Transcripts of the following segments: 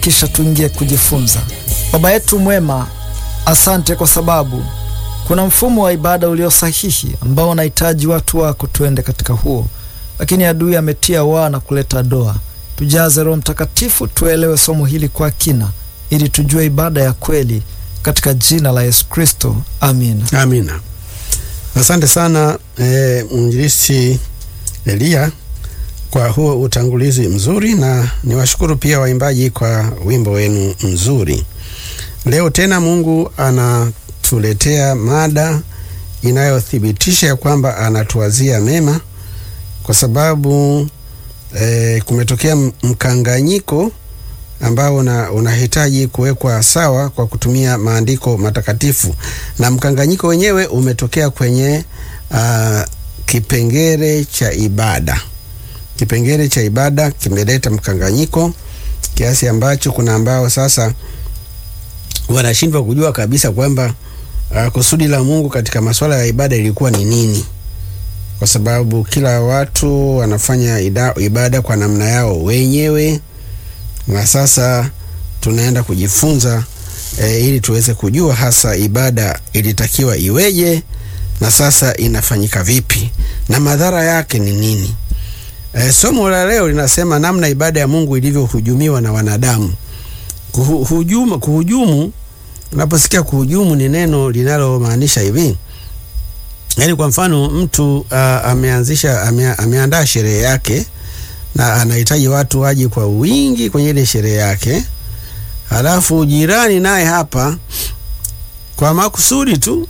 kisha tuingie kujifunza. Baba yetu mwema, asante kwa sababu kuna mfumo wa ibada ulio sahihi ambao unahitaji watu wako tuende katika huo, lakini adui ametia waa na kuleta doa. Tujaze Roho Mtakatifu, tuelewe somo hili kwa kina, ili tujue ibada ya kweli, katika jina la Yesu Kristo, amina. Amina. Asante sana e, mwinjilisti Elia kwa huo utangulizi mzuri, na niwashukuru pia waimbaji kwa wimbo wenu mzuri. Leo tena Mungu anatuletea mada inayothibitisha ya kwamba anatuwazia mema, kwa sababu e, kumetokea mkanganyiko ambao una, unahitaji kuwekwa sawa kwa kutumia maandiko matakatifu, na mkanganyiko wenyewe umetokea kwenye uh, kipengele cha ibada. Kipengele cha ibada kimeleta mkanganyiko kiasi ambacho kuna ambao sasa wanashindwa kujua kabisa kwamba uh, kusudi la Mungu katika masuala ya ibada ilikuwa ni nini, kwa sababu kila watu wanafanya ida, ibada kwa namna yao wenyewe na sasa tunaenda kujifunza e, ili tuweze kujua hasa ibada ilitakiwa iweje na sasa inafanyika vipi na madhara yake ni nini. E, somo la leo linasema namna ibada ya Mungu ilivyohujumiwa na wanadamu. Kuhujumu, kuhujumu, unaposikia kuhujumu ni neno linalomaanisha hivi, yaani kwa mfano mtu uh, ameanzisha ame, ameandaa sherehe yake na anahitaji watu waje kwa wingi kwenye ile sherehe yake, halafu jirani naye hapa kwa makusudi tu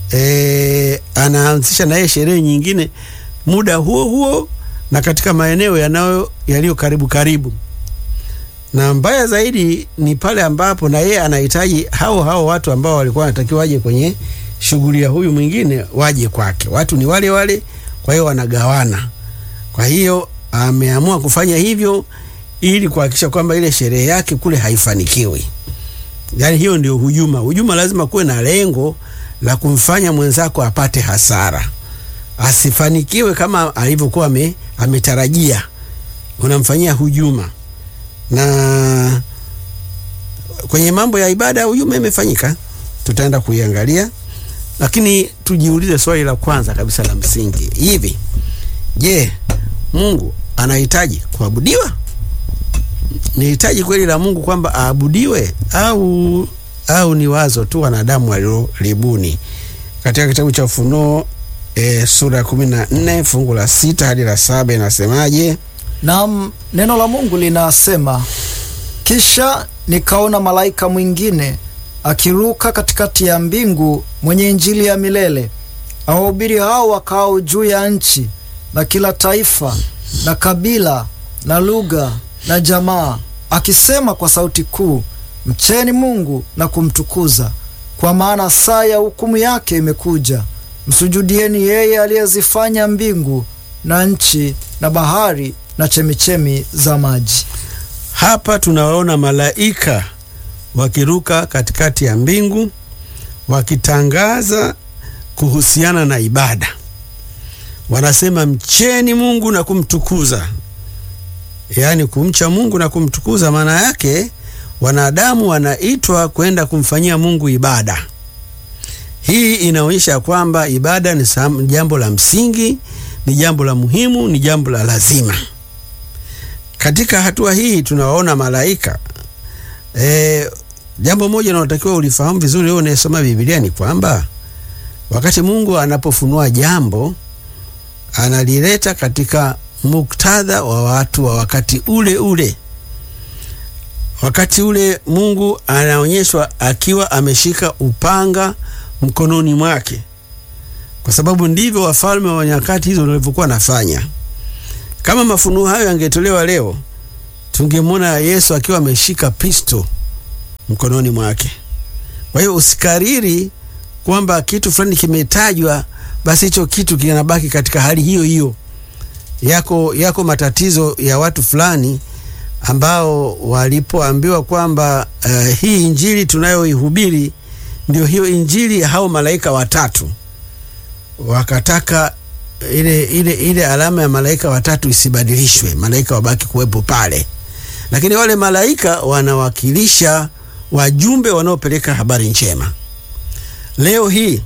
e, anaanzisha naye sherehe nyingine muda huo huo na katika maeneo yanayo yaliyo karibu karibu, na mbaya zaidi ni pale ambapo na yeye anahitaji hao hao watu ambao walikuwa wanatakiwa waje kwenye shughuli ya huyu mwingine waje kwake. Watu ni wale wale, kwa hiyo wanagawana. Kwa hiyo ameamua kufanya hivyo ili kuhakikisha kwamba ile sherehe yake kule haifanikiwi. Yaani hiyo ndio hujuma. Hujuma lazima kuwe na lengo la kumfanya mwenzako apate hasara, asifanikiwe kama alivyokuwa ametarajia. Unamfanyia hujuma, na kwenye mambo ya ibada hujuma imefanyika, tutaenda kuiangalia, lakini tujiulize swali la kwanza kabisa la msingi hivi, je, Mungu anahitaji kuabudiwa? Ni hitaji kweli la Mungu kwamba aabudiwe au au ni wazo tu wanadamu walilolibuni? Katika kitabu cha Ufunuo e, sura ya kumi na nne fungu la sita hadi la saba inasemaje? Naam, neno la Mungu linasema, kisha nikaona malaika mwingine akiruka katikati ya mbingu, mwenye injili ya milele, awahubiri hao wakao juu ya nchi na kila taifa na kabila na lugha na jamaa, akisema kwa sauti kuu, mcheni Mungu na kumtukuza, kwa maana saa ya hukumu yake imekuja. Msujudieni yeye aliyezifanya mbingu na nchi na bahari na chemichemi za maji. Hapa tunawaona malaika wakiruka katikati ya mbingu wakitangaza kuhusiana na ibada wanasema mcheni Mungu na kumtukuza, yaani kumcha Mungu na kumtukuza. Maana yake wanadamu wanaitwa kwenda kumfanyia Mungu ibada. Hii inaonyesha kwamba ibada ni jambo la msingi, ni jambo la muhimu, ni jambo la lazima. Katika hatua hii tunawaona malaika e, jambo moja naotakiwa ulifahamu vizuri wewe unayesoma Biblia ni kwamba wakati Mungu anapofunua jambo analileta katika muktadha wa watu wa wakati ule ule. Wakati ule Mungu anaonyeshwa akiwa ameshika upanga mkononi mwake, kwa sababu ndivyo wafalme wa nyakati hizo walivyokuwa nafanya. Kama mafunuo hayo yangetolewa leo, tungemwona Yesu akiwa ameshika pisto mkononi mwake. Kwa hiyo usikariri kwamba kitu fulani kimetajwa basi hicho kitu kinabaki katika hali hiyo hiyo. Yako, yako matatizo ya watu fulani ambao walipoambiwa kwamba uh, hii injili tunayoihubiri ndio hiyo injili ya hao malaika watatu, wakataka ile, ile, ile alama ya malaika watatu isibadilishwe, malaika wabaki kuwepo pale. lakini wale malaika wanawakilisha wajumbe wanaopeleka habari njema. Leo hii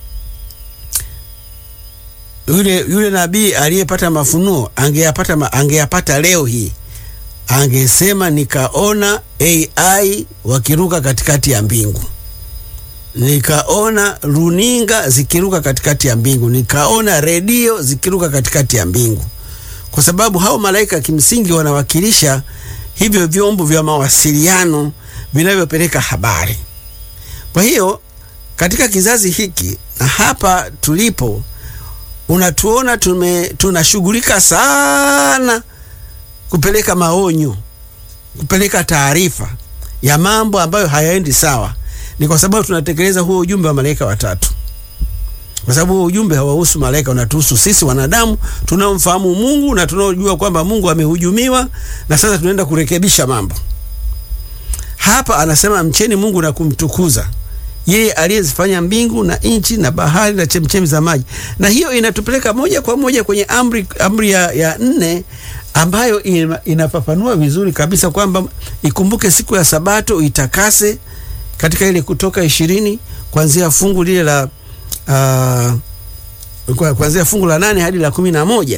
yule, yule nabii aliyepata mafunuo angeyapata, ma, angeyapata leo hii angesema nikaona AI wakiruka katikati ya mbingu, nikaona runinga zikiruka katikati ya mbingu, nikaona redio zikiruka katikati ya mbingu, kwa sababu hao malaika kimsingi wanawakilisha hivyo vyombo vya mawasiliano vinavyopeleka habari. Kwa hiyo katika kizazi hiki na hapa tulipo, unatuona tume tunashughulika sana kupeleka maonyo, kupeleka taarifa ya mambo ambayo hayaendi sawa. Ni kwa sababu tunatekeleza huo ujumbe wa malaika watatu, kwa sababu huo ujumbe hawahusu malaika, unatuhusu sisi wanadamu tunaomfahamu Mungu na tunaojua kwamba Mungu amehujumiwa na sasa tunaenda kurekebisha mambo. Hapa anasema mcheni Mungu na kumtukuza yeye aliyezifanya mbingu na nchi na bahari na chemchemi za maji. Na hiyo inatupeleka moja kwa moja kwenye amri, amri ya, ya nne ambayo inafafanua vizuri kabisa kwamba ikumbuke siku ya Sabato itakase, katika ile Kutoka ishirini kuanzia fungu lile la uh, kuanzia fungu la nane hadi la kumi na moja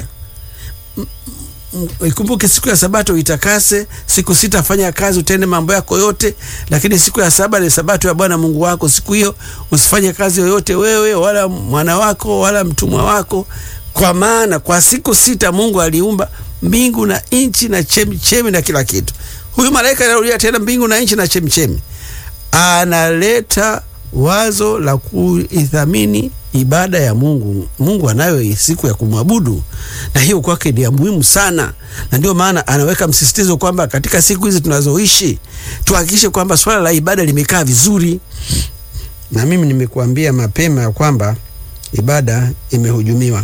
ikumbuke siku ya Sabato itakase, siku sita fanya kazi, utende mambo yako yote, lakini siku ya saba ni Sabato ya Bwana Mungu wako. Siku hiyo usifanye kazi yoyote, wewe wala mwana wako wala mtumwa wako, kwa maana kwa siku sita Mungu aliumba mbingu na nchi na chemichemi na kila kitu. Huyu malaika anarudia tena mbingu na nchi na chemichemi, analeta wazo la kuithamini ibada ya Mungu. Mungu anayo siku ya kumwabudu, na hiyo kwake ni ya muhimu sana, na ndio maana anaweka msisitizo kwamba katika siku hizi tunazoishi tuhakikishe kwamba swala la ibada limekaa vizuri. Na mimi nimekuambia mapema ya kwamba ibada imehujumiwa.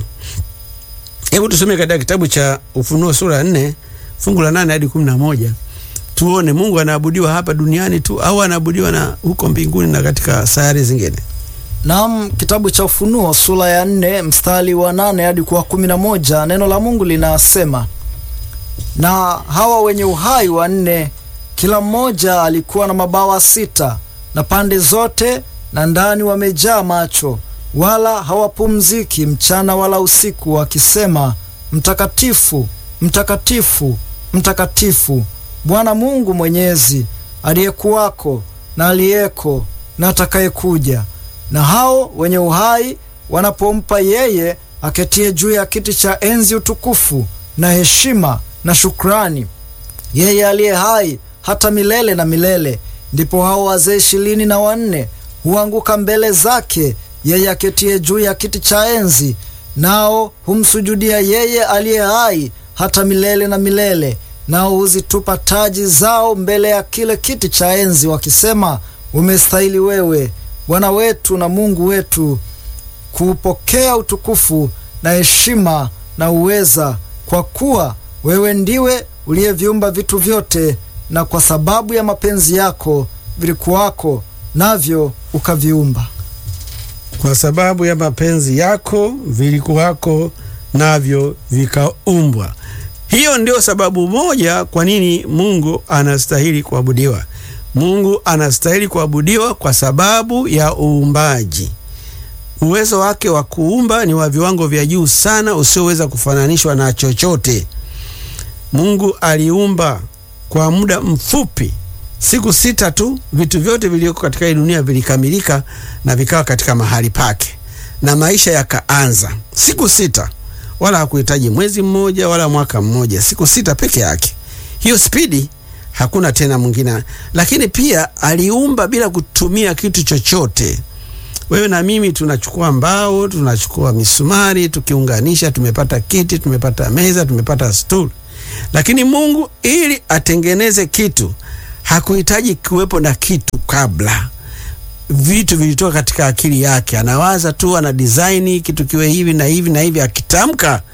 Hebu tusome katika kitabu cha Ufunuo sura ya nne fungu la nane hadi kumi na moja tuone Mungu anaabudiwa hapa duniani tu au anaabudiwa na huko mbinguni na katika sayari zingine. Naam, kitabu cha Ufunuo sura ya nne mstari wa nane hadi kwa kumi na moja neno la Mungu linasema, na hawa wenye uhai wanne, kila mmoja alikuwa na mabawa sita, na pande zote na ndani wamejaa macho, wala hawapumziki mchana wala usiku, wakisema, Mtakatifu, mtakatifu, mtakatifu, Bwana Mungu Mwenyezi, aliyekuwako na aliyeko na atakayekuja. Na hao wenye uhai wanapompa yeye aketie juu ya kiti cha enzi utukufu na heshima na shukrani, yeye aliye hai hata milele na milele, ndipo hao wazee ishirini na wanne huanguka mbele zake yeye aketie juu ya kiti cha enzi, nao humsujudia yeye aliye hai hata milele na milele, nao huzitupa taji zao mbele ya kile kiti cha enzi, wakisema, umestahili wewe Bwana wetu na Mungu wetu kuupokea utukufu na heshima na uweza, kwa kuwa wewe ndiwe uliyeviumba vitu vyote, na kwa sababu ya mapenzi yako vilikuwako, navyo ukaviumba. Kwa sababu ya mapenzi yako vilikuwako, navyo vikaumbwa. Hiyo ndio sababu moja kwa nini Mungu anastahili kuabudiwa. Mungu anastahili kuabudiwa kwa sababu ya uumbaji. Uwezo wake wa kuumba ni wa viwango vya juu sana, usioweza kufananishwa na chochote. Mungu aliumba kwa muda mfupi, siku sita tu, vitu vyote vilivyoko katika hii dunia vilikamilika na vikawa katika mahali pake, na maisha yakaanza. Siku sita, wala hakuhitaji mwezi mmoja wala mwaka mmoja, siku sita peke yake. Hiyo spidi hakuna tena mwingine. Lakini pia aliumba bila kutumia kitu chochote. Wewe na mimi tunachukua mbao, tunachukua misumari, tukiunganisha tumepata kiti, tumepata meza, tumepata stuli. Lakini Mungu ili atengeneze kitu hakuhitaji kuwepo na kitu kabla. Vitu vilitoka katika akili yake, anawaza tu, ana design kitu kiwe hivi na hivi na hivi, akitamka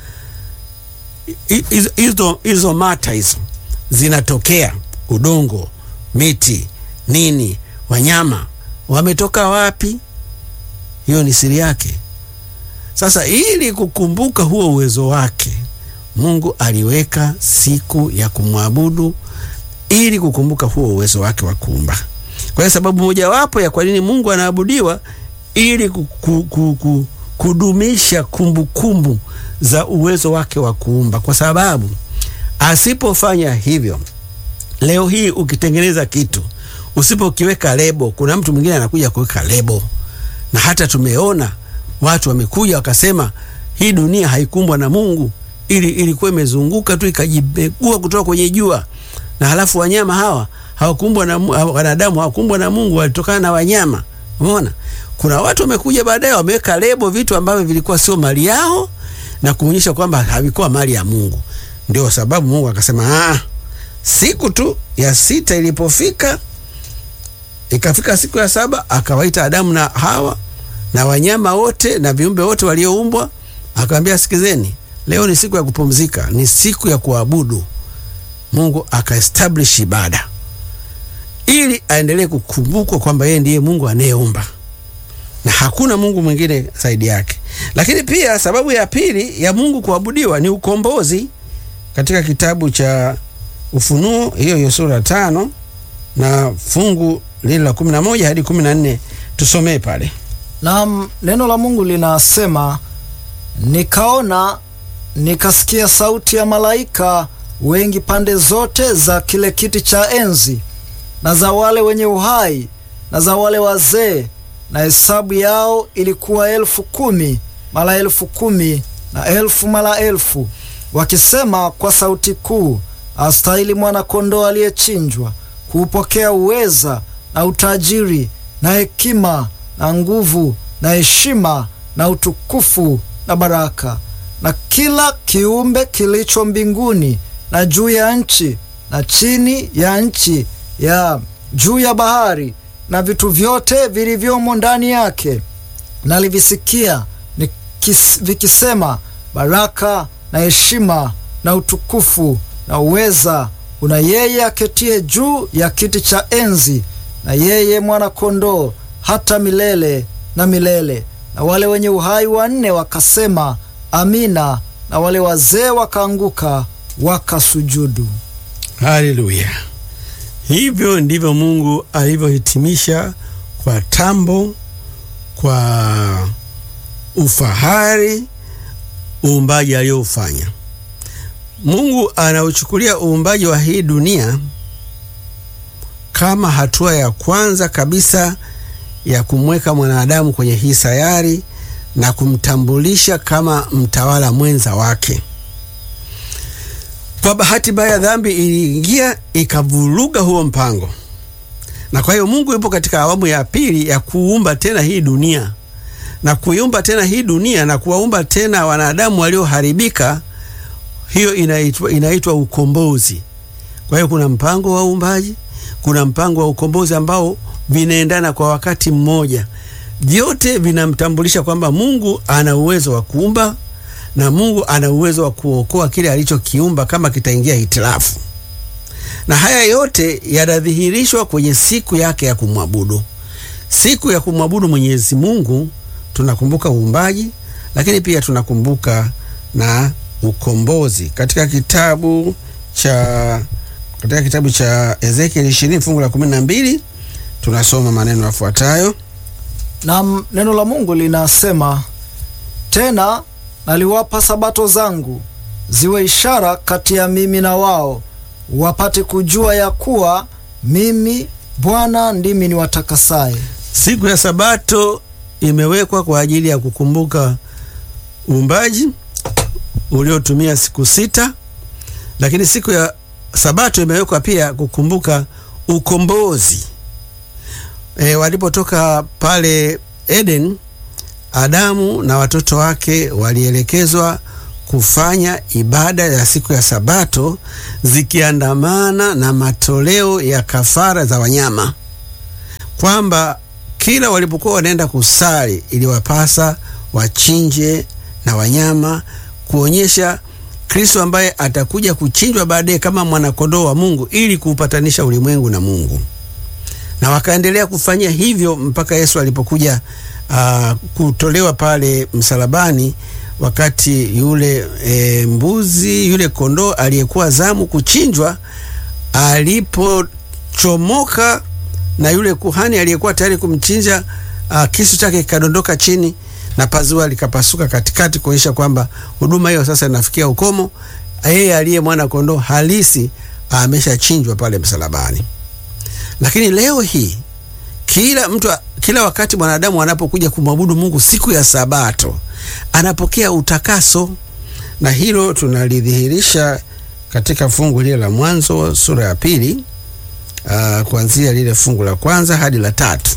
hizo hizo mata hizo zinatokea udongo, miti, nini, wanyama wametoka wapi? Hiyo ni siri yake. Sasa ili kukumbuka huo uwezo wake, Mungu aliweka siku ya kumwabudu ili kukumbuka huo uwezo wake wa kuumba. Kwa hiyo sababu mojawapo ya kwa nini Mungu anaabudiwa ili ku, ku, ku, ku, kudumisha kumbukumbu kumbu za uwezo wake wa kuumba, kwa sababu asipofanya hivyo, leo hii ukitengeneza kitu usipokiweka lebo, kuna mtu mwingine anakuja kuweka lebo, na hata tumeona watu wamekuja wakasema hii dunia haikumbwa na Mungu, ili ilikuwa imezunguka tu ikajibegua kutoka kwenye jua, na halafu wanyama hawa hawakumbwa na wanadamu, hawakumbwa na Mungu, walitokana na wanyama. Umeona, kuna watu wamekuja baadaye wameweka lebo vitu ambavyo vilikuwa sio mali yao na kuonyesha kwamba havikuwa mali ya Mungu. Ndio sababu Mungu akasema ah, siku tu ya sita ilipofika, ikafika siku ya saba, akawaita Adamu na Hawa na wanyama wote na viumbe wote walioumbwa, akamwambia sikizeni, leo ni siku ya kupumzika, ni siku ya kuabudu Mungu. Akaestablish ibada ili aendelee kukumbukwa kwamba yeye ndiye Mungu anayeumba na hakuna Mungu mwingine zaidi yake. Lakini pia sababu ya pili ya Mungu kuabudiwa ni ukombozi. Katika kitabu cha Ufunuo hiyo hiyo sura tano na fungu lile la kumi na moja hadi kumi na nne tusomee pale. Naam, neno la Mungu linasema, nikaona nikasikia sauti ya malaika wengi pande zote za kile kiti cha enzi na za wale wenye uhai na za wale wazee, na hesabu yao ilikuwa elfu kumi mara elfu kumi na elfu mara elfu, wakisema kwa sauti kuu, astahili mwana-kondoo aliyechinjwa kuupokea uweza na utajiri na hekima na nguvu na heshima na utukufu na baraka. Na kila kiumbe kilicho mbinguni na juu ya nchi na chini ya nchi ya juu ya bahari na vitu vyote vilivyomo ndani yake, nalivisikia vikisema, baraka na heshima na utukufu na uweza una yeye aketie juu ya kiti cha enzi na yeye mwana-kondoo hata milele na milele. Na wale wenye uhai wanne wakasema amina, na wale wazee wakaanguka wakasujudu. Haleluya! Hivyo ndivyo Mungu alivyohitimisha kwa tambo, kwa ufahari uumbaji aliyoufanya. Mungu anauchukulia uumbaji wa hii dunia kama hatua ya kwanza kabisa ya kumweka mwanadamu kwenye hii sayari na kumtambulisha kama mtawala mwenza wake. Kwa bahati mbaya, dhambi iliingia ikavuruga huo mpango, na kwa hiyo Mungu yupo katika awamu ya pili ya kuumba tena hii dunia na kuiumba tena hii dunia na kuwaumba tena wanadamu walioharibika. Hiyo inaitwa, inaitwa ukombozi. Kwa hiyo kuna mpango wa uumbaji, kuna mpango wa ukombozi ambao vinaendana kwa wakati mmoja. Vyote vinamtambulisha kwamba Mungu ana uwezo wa kuumba na Mungu ana uwezo wa kuokoa kile alichokiumba kama kitaingia hitilafu, na haya yote yanadhihirishwa kwenye siku yake ya kumwabudu. Siku ya kumwabudu Mwenyezi Mungu tunakumbuka uumbaji, lakini pia tunakumbuka na ukombozi. Katika kitabu cha katika kitabu cha Ezekieli 20 fungu la 12 tunasoma maneno yafuatayo. Na neno la Mungu linasema tena, naliwapa sabato zangu ziwe ishara kati ya mimi na wao, wapate kujua ya kuwa mimi Bwana ndimi niwatakasaye. Siku ya sabato imewekwa kwa ajili ya kukumbuka uumbaji uliotumia siku sita, lakini siku ya sabato imewekwa pia kukumbuka ukombozi. E, walipotoka pale Eden, Adamu na watoto wake walielekezwa kufanya ibada ya siku ya sabato zikiandamana na matoleo ya kafara za wanyama, kwamba kila walipokuwa wanaenda kusali iliwapasa wachinje na wanyama kuonyesha Kristo ambaye atakuja kuchinjwa baadaye kama mwanakondoo wa Mungu ili kuupatanisha ulimwengu na Mungu. Na wakaendelea kufanya hivyo mpaka Yesu alipokuja uh, kutolewa pale msalabani, wakati yule e, mbuzi yule kondoo aliyekuwa zamu kuchinjwa alipochomoka na yule kuhani aliyekuwa tayari kumchinja, uh, kisu chake kikadondoka chini na pazua likapasuka katikati, kuonyesha kwamba huduma hiyo sasa inafikia ukomo. Yeye aliye mwana kondoo halisi ameshachinjwa pale msalabani. Lakini leo hii kila mtu, kila wakati mwanadamu anapokuja kumwabudu Mungu siku ya Sabato anapokea utakaso, na hilo tunalidhihirisha katika fungu lile la Mwanzo sura ya pili, uh, kuanzia lile fungu la kwanza hadi la tatu.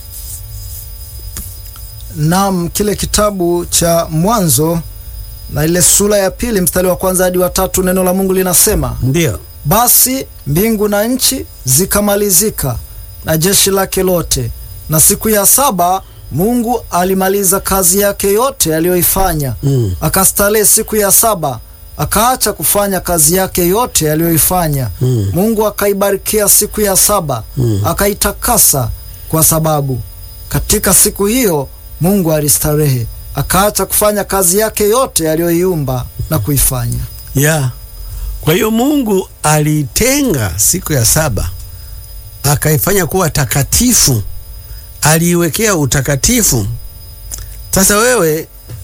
Naam, kile kitabu cha Mwanzo na ile sura ya pili mstari wa kwanza hadi wa tatu, neno la Mungu linasema Ndio. basi mbingu na nchi zikamalizika na jeshi lake lote, na siku ya saba Mungu alimaliza kazi yake yote aliyoifanya. Mm. Akastarehe siku ya saba, akaacha kufanya kazi yake yote aliyoifanya. Mm. Mungu akaibarikia siku ya saba, Mm. akaitakasa, kwa sababu katika siku hiyo Mungu alistarehe, akaacha kufanya kazi yake yote aliyoiumba na kuifanya. ya kwa hiyo Mungu alitenga siku ya saba akaifanya kuwa takatifu, aliiwekea utakatifu. Sasa wewe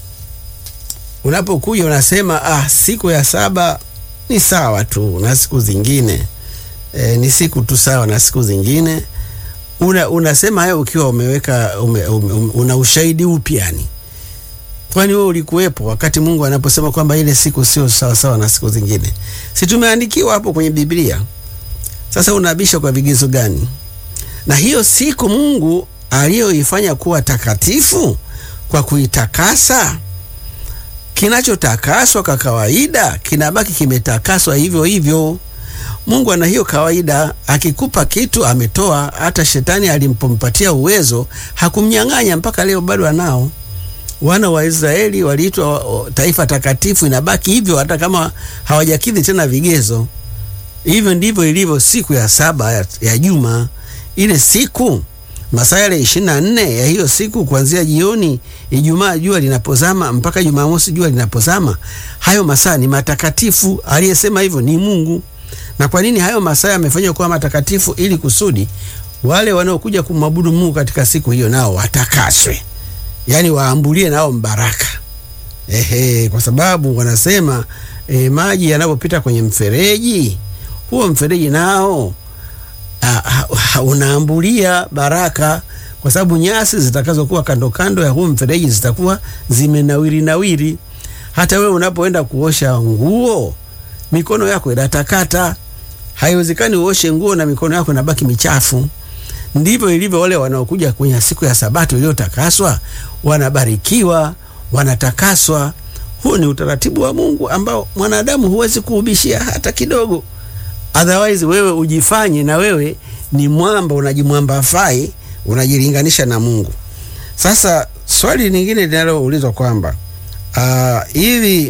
unapokuja unasema ah, siku ya saba ni sawa tu na siku zingine e, ni siku tu sawa na siku zingine. Una, unasema hayo ukiwa umeweka ume, ume, ume, una ushahidi upi yani? Kwani wewe ulikuwepo wakati Mungu anaposema kwamba ile siku sio sawa sawa na siku zingine? Si tumeandikiwa hapo kwenye Biblia? Sasa unabisha kwa vigezo gani? Na hiyo siku Mungu aliyoifanya kuwa takatifu kwa kuitakasa, kinachotakaswa kwa kawaida kinabaki kimetakaswa hivyo hivyo. Mungu ana hiyo kawaida, akikupa kitu ametoa. Hata shetani alimpompatia uwezo hakumnyang'anya, mpaka leo bado anao. Wana wa Israeli waliitwa o, taifa takatifu, inabaki hivyo hata kama hawajakidhi tena vigezo. Hivyo ndivyo ilivyo siku ya saba ya, ya juma. Ile siku masaa yale ishirini na nne ya hiyo siku, kuanzia jioni Ijumaa jua linapozama mpaka Jumamosi jua linapozama, hayo masaa ni matakatifu. Aliyesema hivyo ni Mungu. Na kwa nini hayo masaa yamefanywa kuwa matakatifu? Ili kusudi wale wanaokuja kumwabudu Mungu katika siku hiyo nao watakaswe, yaani waambulie nao mbaraka. Ehe, kwa sababu wanasema e, maji yanapopita kwenye mfereji huo mfereji nao a, a, unaambulia baraka, kwa sababu nyasi zitakazokuwa kando kando ya huo mfereji zitakuwa zimenawiri nawiri. Hata wewe unapoenda kuosha nguo mikono yako inatakata. Haiwezekani uoshe nguo na mikono yako inabaki michafu. Ndivyo ilivyo wale wanaokuja kwenye siku ya Sabato iliyotakaswa, wanabarikiwa, wanatakaswa. Huu ni utaratibu wa Mungu ambao mwanadamu huwezi kuubishia hata kidogo. Otherwise wewe ujifanye na wewe ni mwamba, unajimwamba fai, unajilinganisha na Mungu. Sasa swali lingine linaloulizwa kwamba hivi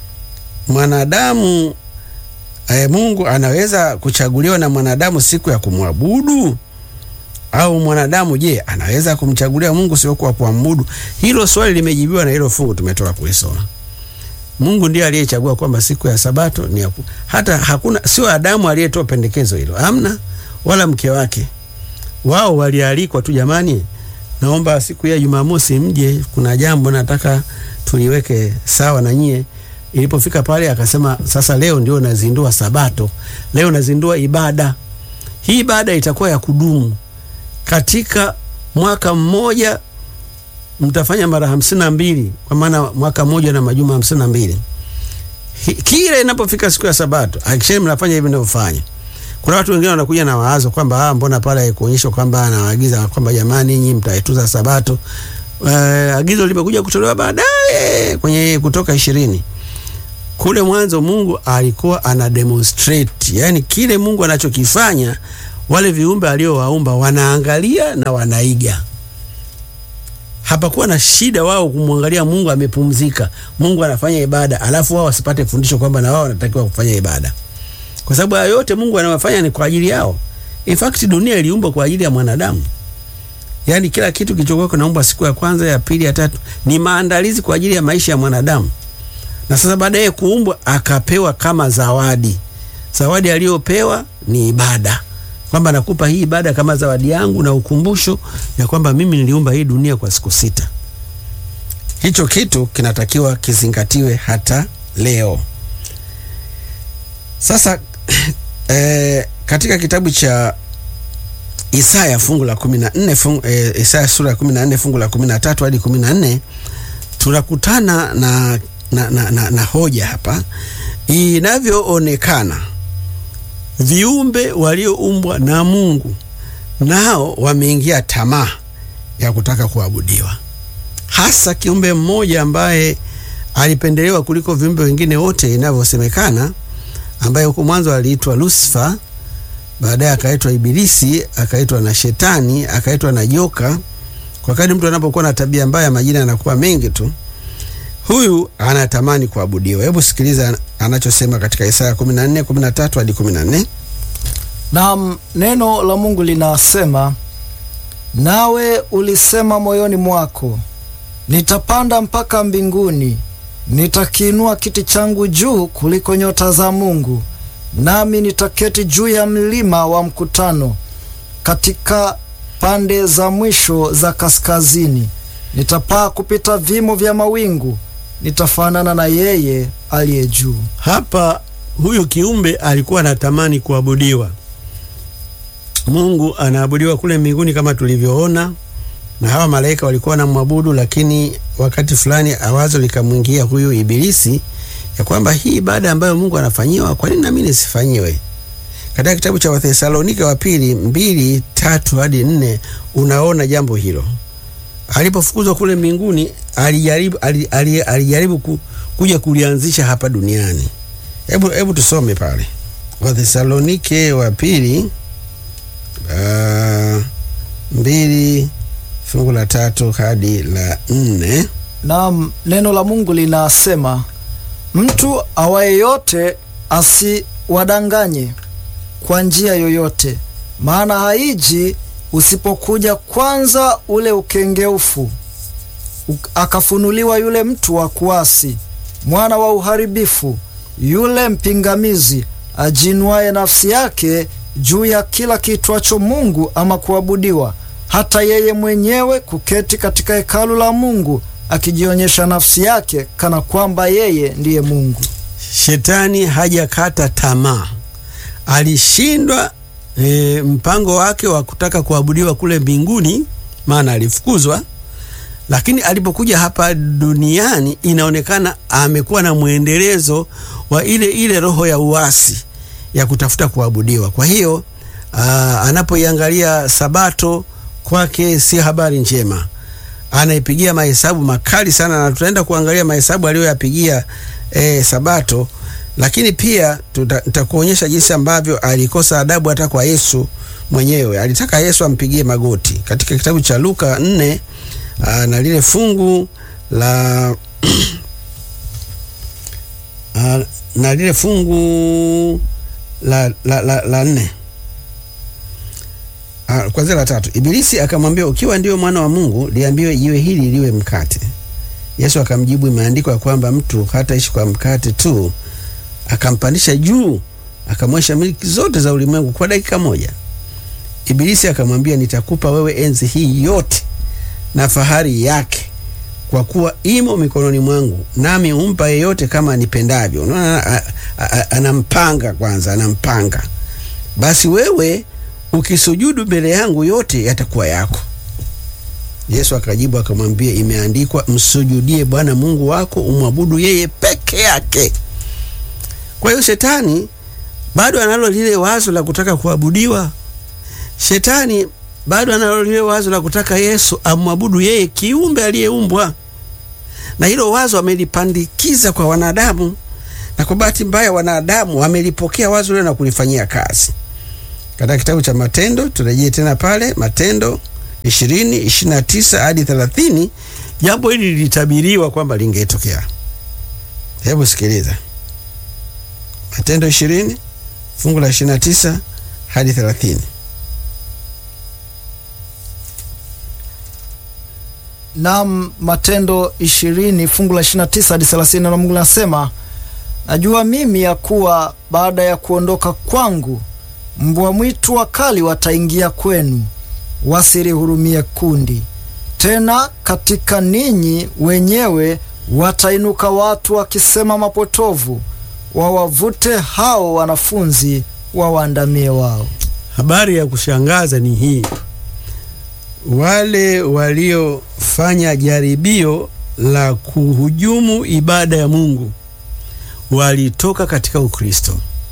mwanadamu e, Mungu anaweza kuchaguliwa na mwanadamu siku ya kumwabudu au mwanadamu je, anaweza kumchagulia Mungu siku ya kuabudu? Hilo swali limejibiwa na hilo fungu tumetoka kulisoma. Mungu ndiye aliyechagua kwamba siku ya Sabato ni ya ku... hata hakuna, sio Adamu aliyetoa pendekezo hilo, amna, wala mke wake. Wao walialikwa tu, jamani, naomba siku ya Jumamosi mje, kuna jambo nataka tuliweke sawa na nyie. Ilipofika pale akasema, sasa leo ndio nazindua Sabato, leo nazindua ibada hii. Ibada itakuwa ya kudumu katika mwaka mmoja mtafanya mara hamsini na mbili kwa maana mwaka mmoja na majuma hamsini na mbili Kile inapofika siku ya Sabato hakikisheni mnafanya hivi ninavyofanya. Kuna watu wengine wanakuja na wazo kwamba ah, mbona pale haikuonyeshwa kwamba anawaagiza kwamba jamani, nyinyi mtaituza Sabato. Uh, agizo limekuja kutolewa baadaye kwenye Kutoka ishirini. Kule mwanzo Mungu alikuwa ana demonstrate, yani kile Mungu anachokifanya wale viumbe aliowaumba wanaangalia na wanaiga hapakuwa na shida wao kumwangalia Mungu amepumzika, Mungu anafanya ibada, alafu wao wasipate fundisho kwamba na wao wanatakiwa kufanya ibada, kwa sababu hayo yote Mungu anawafanya ni kwa ajili yao. In fact dunia iliumbwa kwa ajili ya mwanadamu, yaani kila kitu kilichokuwa kinaumbwa siku ya kwanza, ya pili, ya tatu ni maandalizi kwa ajili ya maisha ya mwanadamu, na sasa baadaye kuumbwa akapewa kama zawadi. zawadi aliyopewa ni ibada, kwamba nakupa hii ibada kama zawadi yangu na ukumbusho ya kwamba mimi niliumba hii dunia kwa siku sita. Hicho kitu kinatakiwa kizingatiwe hata leo. Sasa eh, katika kitabu cha Isaya fungu la kumi na nne fungu, eh, Isaya sura ya kumi na nne fungu la kumi na tatu hadi kumi na nne tunakutana na, na, na, na, na hoja hapa inavyoonekana viumbe walioumbwa na Mungu nao wameingia tamaa ya kutaka kuabudiwa, hasa kiumbe mmoja ambaye alipendelewa kuliko viumbe wengine wote inavyosemekana, ambaye huko mwanzo aliitwa Lucifer, baadaye akaitwa Ibilisi, akaitwa na Shetani, akaitwa na joka. Kwa kadri mtu anapokuwa na tabia mbaya, majina yanakuwa mengi tu. Huyu anatamani kuabudiwa. Hebu sikiliza anachosema katika Isaya 14 13 hadi 14. Na neno la Mungu linasema, nawe ulisema moyoni mwako, nitapanda mpaka mbinguni, nitakiinua kiti changu juu kuliko nyota za Mungu, nami nitaketi juu ya mlima wa mkutano, katika pande za mwisho za kaskazini. Nitapaa kupita vimo vya mawingu, nitafanana na yeye aliye juu. Hapa huyu kiumbe alikuwa anatamani kuabudiwa. Mungu anaabudiwa kule mbinguni kama tulivyoona, na hawa malaika walikuwa wanamwabudu, lakini wakati fulani awazo likamwingia huyu Ibilisi ya kwamba hii ibada ambayo Mungu anafanyiwa, kwa nini nami nisifanyiwe? Katika kitabu cha Wathesalonike wa pili mbili tatu hadi nne unaona jambo hilo. Alipofukuzwa kule mbinguni alijaribu, alijaribu, alijaribu ku, kuja kulianzisha hapa duniani. Hebu hebu tusome pale Wathesalonike wa pili uh, mbili fungu la tatu hadi la nne. Na neno la Mungu linasema, mtu awaye yote asiwadanganye kwa njia yoyote, maana haiji usipokuja kwanza ule ukengeufu, akafunuliwa yule mtu wa kuasi, mwana wa uharibifu, yule mpingamizi, ajinuaye nafsi yake juu ya kila kitwacho Mungu ama kuabudiwa, hata yeye mwenyewe kuketi katika hekalu la Mungu, akijionyesha nafsi yake kana kwamba yeye ndiye Mungu. Shetani hajakata tamaa, alishindwa e, mpango wake wa kutaka kuabudiwa kule mbinguni, maana alifukuzwa. Lakini alipokuja hapa duniani, inaonekana amekuwa na mwendelezo wa ile ile roho ya uasi ya kutafuta kuabudiwa. Kwa hiyo anapoiangalia Sabato kwake si habari njema, anaipigia mahesabu makali sana, na tutaenda kuangalia mahesabu aliyoyapigia e, Sabato. Lakini pia nitakuonyesha jinsi ambavyo alikosa adabu hata kwa Yesu mwenyewe. Alitaka Yesu ampigie magoti katika kitabu cha Luka nne na lile fungu la na lile fungu la, la, la, la nne kwanzia la tatu. Ibilisi akamwambia, ukiwa ndio mwana wa Mungu liambiwe jiwe hili liwe mkate. Yesu akamjibu, imeandikwa ya kwamba mtu hataishi kwa mkate tu. Akampandisha juu, akamwesha miliki zote za ulimwengu kwa dakika moja. Ibilisi akamwambia, nitakupa wewe enzi hii yote na fahari yake, kwa kuwa imo mikononi mwangu, nami humpa yeyote kama nipendavyo. Unaona, anampanga kwanza, anampanga. Basi wewe ukisujudu mbele yangu, yote yatakuwa yako. Yesu akajibu akamwambia, imeandikwa, msujudie Bwana Mungu wako, umwabudu yeye peke yake. Kwa hiyo shetani bado analo lile wazo la kutaka kuabudiwa. Shetani bado analo lile wazo la kutaka Yesu amwabudu yeye kiumbe aliyeumbwa, na hilo wazo amelipandikiza kwa wanadamu, na kwa bahati mbaya wanadamu wamelipokea wazo lile na kulifanyia kazi. Katika kitabu cha Matendo, turejee tena pale Matendo ishirini ishirini na tisa hadi thelathini jambo hili lilitabiriwa kwamba lingetokea. Hebu sikiliza Matendo ishirini fungu la ishirini na tisa hadi thelathini. Naam, Matendo ishirini fungu la ishirini na tisa hadi thelathini na Mungu linasema najua mimi ya kuwa baada ya kuondoka kwangu mbwa mwitu wakali wataingia kwenu, wasilihurumie kundi. Tena katika ninyi wenyewe watainuka watu wakisema mapotovu, wawavute hao wanafunzi wawaandamie wao. Habari ya kushangaza ni hii: wale waliofanya jaribio la kuhujumu ibada ya Mungu walitoka katika Ukristo,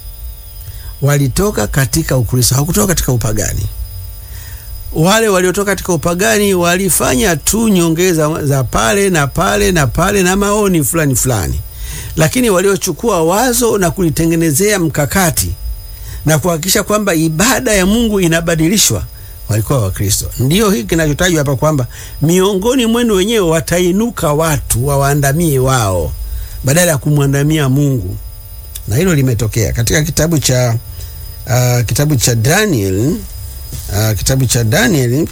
walitoka katika Ukristo, hawakutoka katika upagani. Wale waliotoka katika upagani walifanya tu nyongeza za pale na pale na pale na maoni fulani fulani, lakini waliochukua wazo na kulitengenezea mkakati na kuhakikisha kwamba ibada ya Mungu inabadilishwa walikuwa Wakristo. Ndiyo hiki kinachotajwa hapa kwamba miongoni mwenu wenyewe watainuka watu wawaandamie wao badala ya kumwandamia Mungu, na hilo limetokea katika kitabu cha uh, kitabu cha Daniel uh, kitabu cha Daniel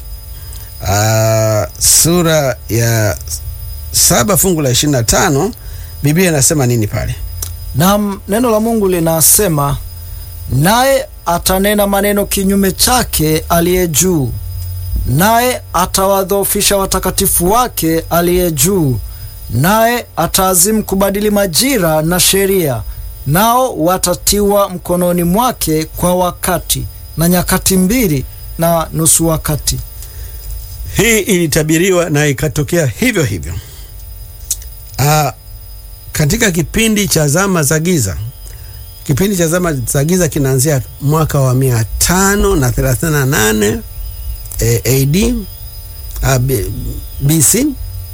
uh, sura ya saba fungu la ishirini na tano Biblia inasema nini pale? Na neno la Mungu linasema naye atanena maneno kinyume chake aliye juu, naye atawadhoofisha watakatifu wake aliye juu, naye ataazimu kubadili majira na sheria, nao watatiwa mkononi mwake kwa wakati na nyakati mbili na nusu wakati. Hii ilitabiriwa na ikatokea hivyo hivyo. Aa, katika kipindi cha zama za giza kipindi cha zama za giza kinaanzia mwaka wa mia tano na thelathini na nane eh, AD ah, B- BC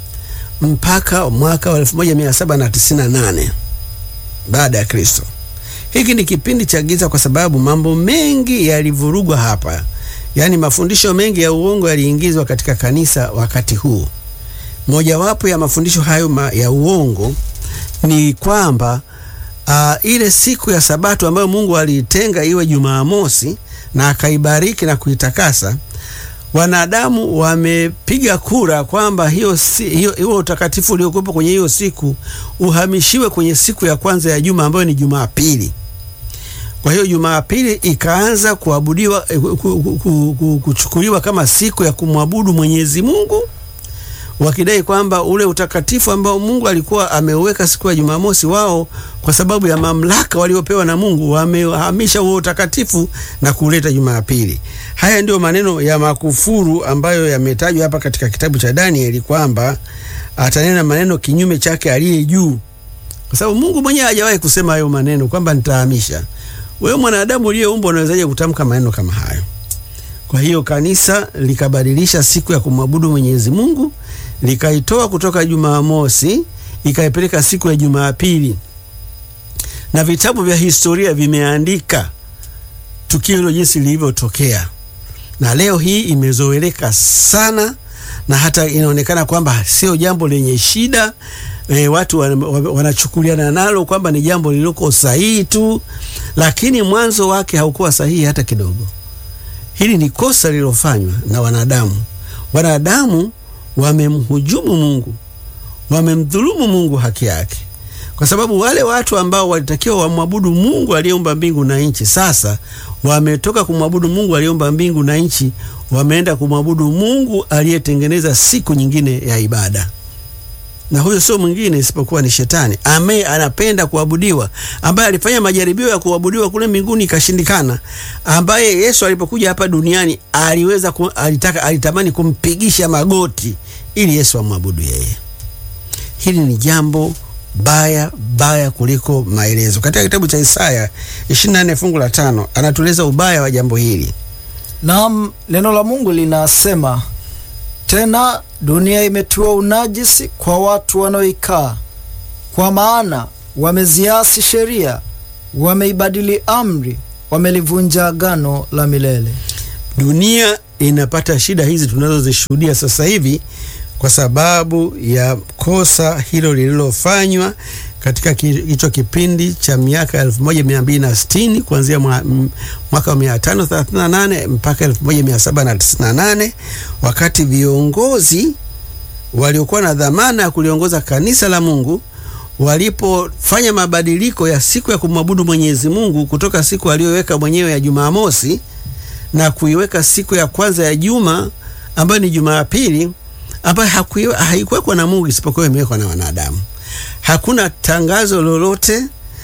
mpaka mwaka wa elfu moja mia saba na tisini na nane baada ya Kristo. Hiki ni kipindi cha giza kwa sababu mambo mengi yalivurugwa hapa, yaani mafundisho mengi ya uongo yaliingizwa katika kanisa wakati huu. Mojawapo ya mafundisho hayo ma, ya uongo ni kwamba uh, ile siku ya Sabato ambayo Mungu aliitenga iwe Jumamosi na akaibariki na kuitakasa, wanadamu wamepiga kura kwamba hiyo, si, hiyo, hiyo utakatifu uliokuwepo kwenye hiyo siku uhamishiwe kwenye siku ya kwanza ya juma ambayo ni Jumapili. Kwa hiyo Jumapili ikaanza kuabudiwa eh, ku- ku- ku- ku- kuchukuliwa kama siku ya kumwabudu Mwenyezi Mungu wakidai kwamba ule utakatifu ambao Mungu alikuwa ameuweka siku ya Jumamosi, wao kwa sababu ya mamlaka waliopewa na Mungu wamehamisha huo utakatifu na kuleta Jumapili. Haya ndio maneno ya makufuru ambayo yametajwa hapa katika kitabu cha Danieli kwamba atanena maneno kinyume chake aliye juu, kwa sababu Mungu mwenyewe hajawahi kusema hayo maneno kwamba nitahamisha. Wewe mwanadamu uliyeumbwa unawezaje kutamka maneno kama hayo? Kwa hiyo kanisa likabadilisha siku ya kumwabudu Mwenyezi Mungu, likaitoa kutoka Jumamosi ikaipeleka siku ya Jumapili, na vitabu vya historia vimeandika tukio hilo jinsi lilivyotokea, na leo hii imezoeleka sana na hata inaonekana kwamba sio jambo lenye shida. E, watu wan- wan- wanachukuliana nalo kwamba ni jambo lililoko sahihi tu, lakini mwanzo wake haukuwa sahihi hata kidogo. Hili ni kosa lililofanywa na wanadamu. Wanadamu wamemhujumu Mungu, wamemdhulumu Mungu haki yake, kwa sababu wale watu ambao walitakiwa wamwabudu Mungu aliyeumba mbingu na nchi, sasa wametoka kumwabudu Mungu aliyeumba mbingu na nchi, wameenda kumwabudu Mungu aliyetengeneza siku nyingine ya ibada na huyo sio mwingine isipokuwa ni Shetani ambaye anapenda kuabudiwa, ambaye alifanya majaribio ya kuabudiwa kule mbinguni ikashindikana, ambaye Yesu alipokuja hapa duniani aliweza ku, alitaka alitamani kumpigisha magoti ili Yesu amwabudu yeye. Hili ni jambo baya baya kuliko maelezo. Katika kitabu cha Isaya 24 fungu la tano anatueleza ubaya wa jambo hili. Naam, neno la Mungu linasema tena, dunia imetiwa unajisi kwa watu wanaoikaa, kwa maana wameziasi sheria, wameibadili amri, wamelivunja agano la milele. Dunia inapata shida hizi tunazozishuhudia sasa hivi kwa sababu ya kosa hilo lililofanywa katika ki- hicho kipindi cha miaka 1260 kuanzia mwa- m- mwaka wa 538 mpaka 1798 wakati viongozi waliokuwa na dhamana ya kuliongoza kanisa la Mungu walipofanya mabadiliko ya siku ya kumwabudu Mwenyezi Mungu kutoka siku aliyoweka mwenyewe ya Jumamosi na kuiweka siku ya kwanza ya juma ambayo ni Jumapili ambayo haikuwekwa na Mungu isipokuwa imewekwa na wanadamu. Hakuna tangazo lolote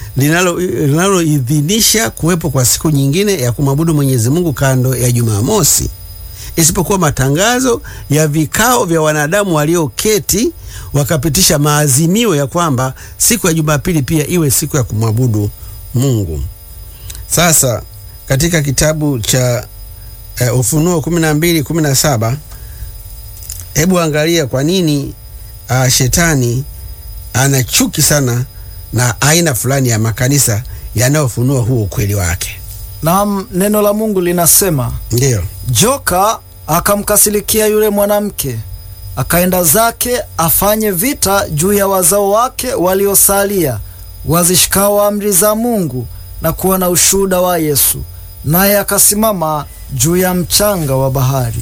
linaloidhinisha kuwepo kwa siku nyingine ya kumwabudu Mwenyezi Mungu kando ya Jumamosi, isipokuwa matangazo ya vikao vya wanadamu walioketi wakapitisha maazimio ya kwamba siku ya Jumapili pia iwe siku ya kumwabudu Mungu. Sasa katika kitabu cha uh, Ufunuo kumi na mbili kumi na saba hebu angalia kwa nini uh, shetani ana chuki sana na aina fulani ya makanisa yanayofunua huo ukweli wake. Naam, neno la Mungu linasema Ndiyo. joka akamkasirikia yule mwanamke, akaenda zake afanye vita juu ya wazao wake waliosalia, wazishikao amri za Mungu na kuwa na ushuhuda wa Yesu, naye akasimama juu ya mchanga wa bahari.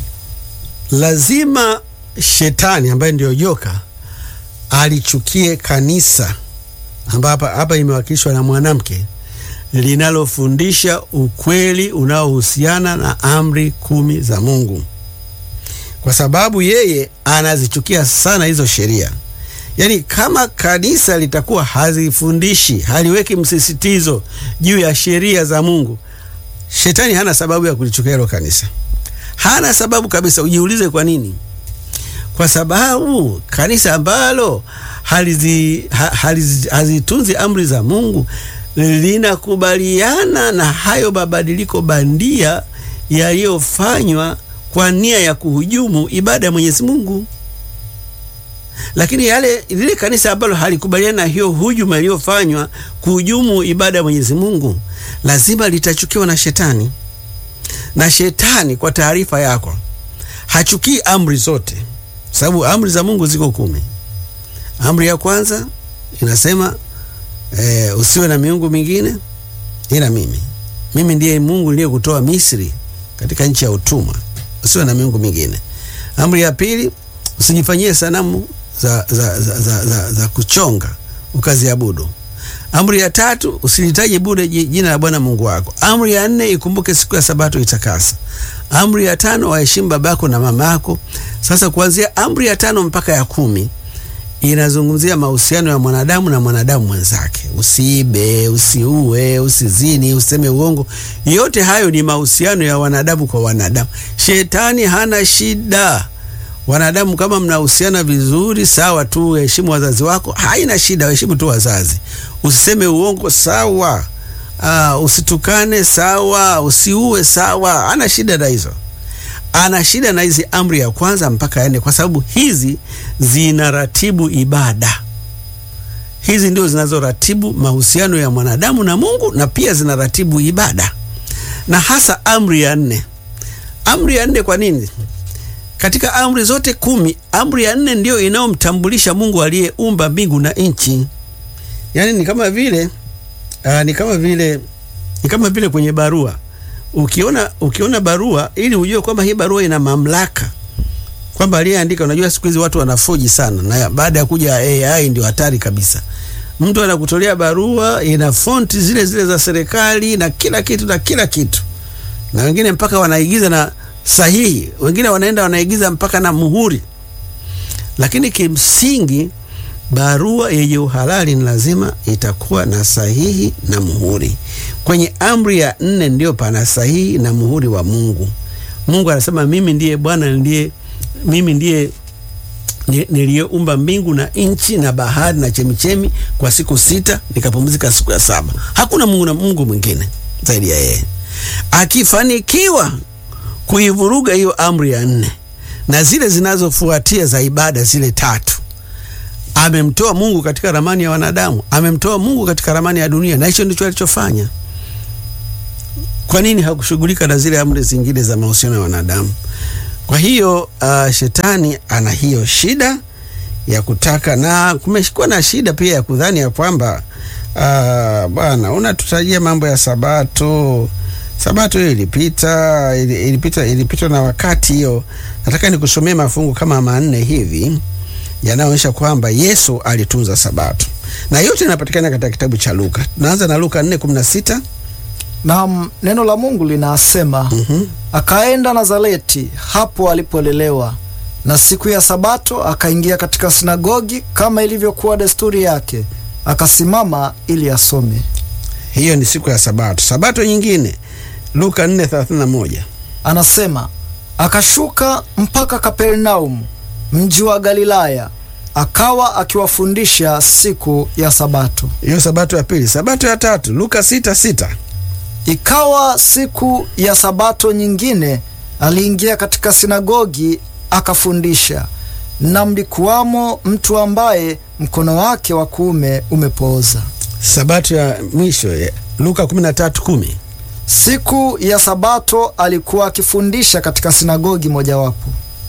Lazima shetani ambaye ndiyo joka alichukie kanisa ambapo hapa imewakilishwa na mwanamke linalofundisha ukweli unaohusiana na amri kumi za Mungu, kwa sababu yeye anazichukia sana hizo sheria. Yaani, kama kanisa litakuwa hazifundishi, haliweki msisitizo juu ya sheria za Mungu, shetani hana sababu ya kulichukia hilo kanisa, hana sababu kabisa. Ujiulize kwa nini? Kwa sababu kanisa ambalo halizi, ha, halizi, hazitunzi amri za Mungu linakubaliana na hayo mabadiliko bandia yaliyofanywa kwa nia ya kuhujumu ibada ya Mwenyezi Mungu. Lakini yale lile kanisa ambalo halikubaliana na hiyo hujuma iliyofanywa kuhujumu ibada ya Mwenyezi Mungu lazima litachukiwa na shetani. Na shetani, kwa taarifa yako, hachukii amri zote, sababu amri za Mungu ziko kumi. Amri ya kwanza inasema e, usiwe na miungu mingine ila mimi. Mimi ndiye Mungu niliyekutoa Misri katika nchi ya utumwa. Usiwe na miungu mingine. Amri ya pili usijifanyie sanamu za, za, za, za, za, za kuchonga ukaziabudu. Amri ya tatu usilitaje bure jina la Bwana Mungu wako. Amri ya nne ikumbuke siku ya Sabato itakasa. Amri ya tano waheshimu babako na mama yako. Sasa kuanzia amri ya tano mpaka ya kumi inazungumzia mahusiano ya mwanadamu na mwanadamu mwenzake. Usiibe, usiue, usizini, useme uongo. Yote hayo ni mahusiano ya wanadamu kwa wanadamu. Shetani hana shida. Wanadamu kama mnahusiana vizuri, sawa tu. Heshimu wazazi wako, haina shida, heshimu tu wazazi. Usiseme uongo, sawa. Uh, usitukane, sawa. Usiue, sawa. Hana shida na hizo ana shida na hizi amri ya kwanza mpaka ya nne, kwa sababu hizi zinaratibu ibada. Hizi ndio zinazoratibu mahusiano ya mwanadamu na Mungu, na pia zinaratibu ibada, na hasa amri ya nne. Amri ya nne, kwa nini? Katika amri zote kumi, amri ya nne ndio inayomtambulisha Mungu aliyeumba mbingu na nchi. Yaani ni kama vile uh, ni kama vile ni kama vile kwenye barua Ukiona, ukiona barua ili ujue kwamba hii barua ina mamlaka, kwamba aliyeandika. Unajua siku hizi watu wanafoji sana, na baada ya kuja AI ndio hatari kabisa. Mtu anakutolea barua ina fonti zile zile za serikali na kila kitu na kila kitu, na wengine mpaka wanaigiza na sahihi, wengine wanaenda wanaigiza mpaka na muhuri. Lakini kimsingi barua yenye uhalali ni lazima itakuwa na sahihi na muhuri. Kwenye amri ya nne ndio pana sahihi na muhuri wa Mungu. Mungu anasema mimi ndiye Bwana, ndiye mimi ndiye niliyeumba mbingu na nchi na bahari na chemichemi kwa siku sita, nikapumzika siku ya saba. Hakuna Mungu na Mungu mwingine zaidi ya yeye. Akifanikiwa kuivuruga hiyo amri ya nne na zile zinazofuatia za ibada zile tatu amemtoa Mungu katika ramani ya wanadamu, amemtoa Mungu katika ramani ya dunia, na hicho ndicho alichofanya. Kwa nini hakushughulika na zile amri zingine za mahusiano ya wanadamu? Kwa hiyo uh, shetani ana hiyo shida ya kutaka, na kumekuwa na shida pia ya kudhani ya kwamba uh, bwana unatutajia mambo ya Sabato. Sabato hiyo ilipita, ilipita, ilipitwa na wakati. Hiyo nataka nikusomee mafungu kama manne hivi yanayoonyesha kwamba Yesu alitunza Sabato. na yote yanapatikana katika kitabu cha Luka. Tunaanza na Luka 4:16. Na neno la Mungu linasema Mhm. akaenda Nazareti, hapo alipolelewa, na siku ya Sabato akaingia katika sinagogi kama ilivyokuwa desturi yake, akasimama ili asome. Hiyo ni siku ya Sabato. Sabato nyingine Luka 4:31. Anasema akashuka mpaka Kapernaum, mji wa Galilaya, akawa akiwafundisha siku ya Sabato. Hiyo Sabato ya pili. Sabato ya tatu Luka 6:6. Ikawa siku ya Sabato nyingine, aliingia katika sinagogi akafundisha, na mlikuwamo mtu ambaye mkono wake wa kuume umepooza. Sabato ya mwisho ya Luka 13:10. Siku ya Sabato alikuwa akifundisha katika sinagogi mojawapo.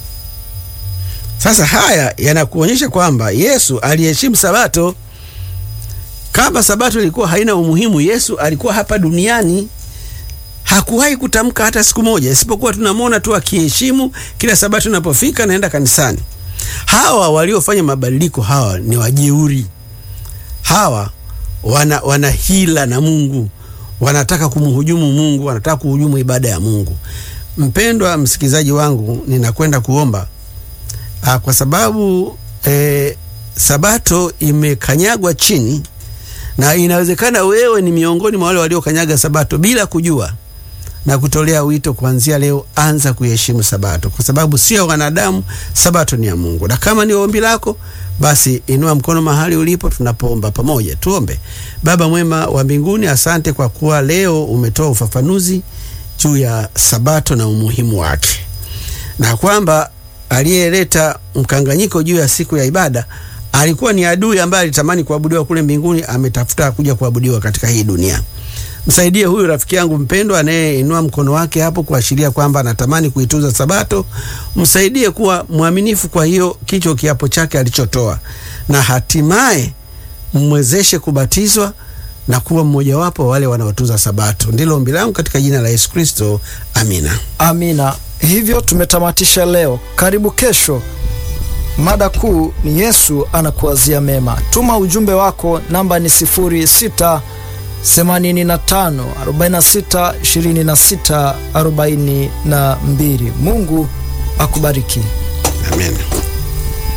Sasa haya yanakuonyesha kwamba Yesu aliheshimu Sabato. Kama Sabato ilikuwa haina umuhimu, Yesu alikuwa hapa duniani, hakuwahi kutamka hata siku moja, isipokuwa tunamwona tu akiheshimu kila Sabato inapofika naenda kanisani. Hawa waliofanya mabadiliko hawa ni wajeuri, hawa wana, wana hila na Mungu, wanataka kumhujumu Mungu, wanataka kuhujumu ibada ya Mungu. Mpendwa msikilizaji wangu, ninakwenda kuomba Ah, kwa sababu eh, Sabato imekanyagwa chini na inawezekana wewe ni miongoni mwa wale waliokanyaga Sabato bila kujua, na kutolea wito kuanzia leo, anza kuheshimu Sabato kwa sababu sio wanadamu, Sabato ni ya Mungu. Na kama ni ombi lako, basi inua mkono mahali ulipo, tunapoomba pamoja. Tuombe. Baba mwema wa mbinguni, asante kwa kuwa leo umetoa ufafanuzi juu ya Sabato na umuhimu wake na kwamba aliyeleta mkanganyiko juu ya siku ya ibada alikuwa ni adui ambaye alitamani kuabudiwa kule mbinguni, ametafuta kuja kuabudiwa katika hii dunia. Msaidie huyu rafiki yangu mpendwa anayeinua mkono wake hapo kuashiria kwamba anatamani kuitunza Sabato. Msaidie kuwa mwaminifu kwa hiyo kicho kiapo chake alichotoa, na hatimaye mmwezeshe kubatizwa na kuwa mmojawapo wa wale wanaotunza Sabato. Ndilo ombi langu katika jina la Yesu Kristo, amina. Amina. Hivyo tumetamatisha leo. Karibu kesho. Mada kuu ni Yesu anakuwazia mema. Tuma ujumbe wako, namba ni 06 85 46 26 42. Mungu akubariki. Amen.